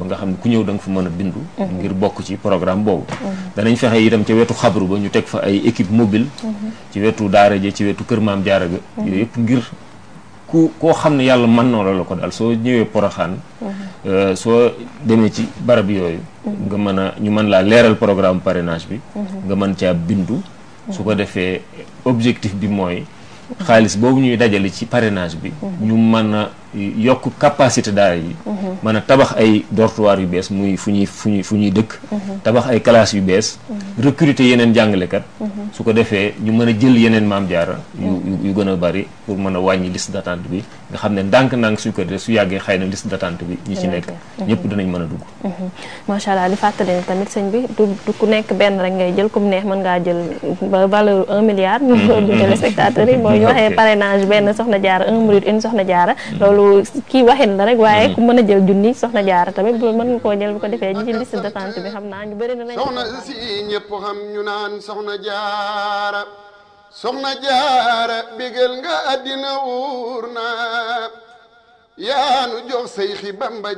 nga xam ne ku ñëw da nga fa mën a bindu ngir bokk ci programme boobu danañ fexe itam ca wetu xabru ba ñu teg fa ay équipe mobile ci wetu daara ja ci wetu kër maam jaara ga yooyu yëpp ngir ku koo xam ne yàlla mën na la ko daal soo ñëwee poroxaan soo demee ci barab yooyu nga mën a ñu mën laa leeral programme parrainage bi nga mën caa bindu su ko defee objectif bi mooy xaalis boobu ñuy dajale ci parrainage bi ñu mën a yokk capacité daara yi mën a tabax ay dortoir yu bees muy fu ñuy fu ñuy fu ñuy dëkk tabax ay classes yu bees recruter yeneen jàngalekat su ko defee ñu mën a jël yeneen maam jaara yu yu gën a bari pour mën a wàññi liste d'attente bi nga xam ne ndànk-ndànk suñ ko defee su yàggee xëy na liste d'attente bi ñi ci nekk ñëpp dinañ mën a dugg macha allah di fàttali ne tamit sëñ bi du du ku nekk benn rek ngay jël comme neex mën ngaa jël ba valeur un milliard ñu du téléspectateurs yi mooy ñu waxee parrainage benn soxna jaara un minute une soxna jaara loolu kii waxin la rek waaye ku mën a jël junni soxna jaara tamit bu mën nga koo jël bu ko defee ñi ci liste d'attente bi xam naa ñu bëri na nañ soxna si ñëpp xam ñu naan soxna jaara soxna jaara bégal nga àddina wuur na yaanu jox say xi bamba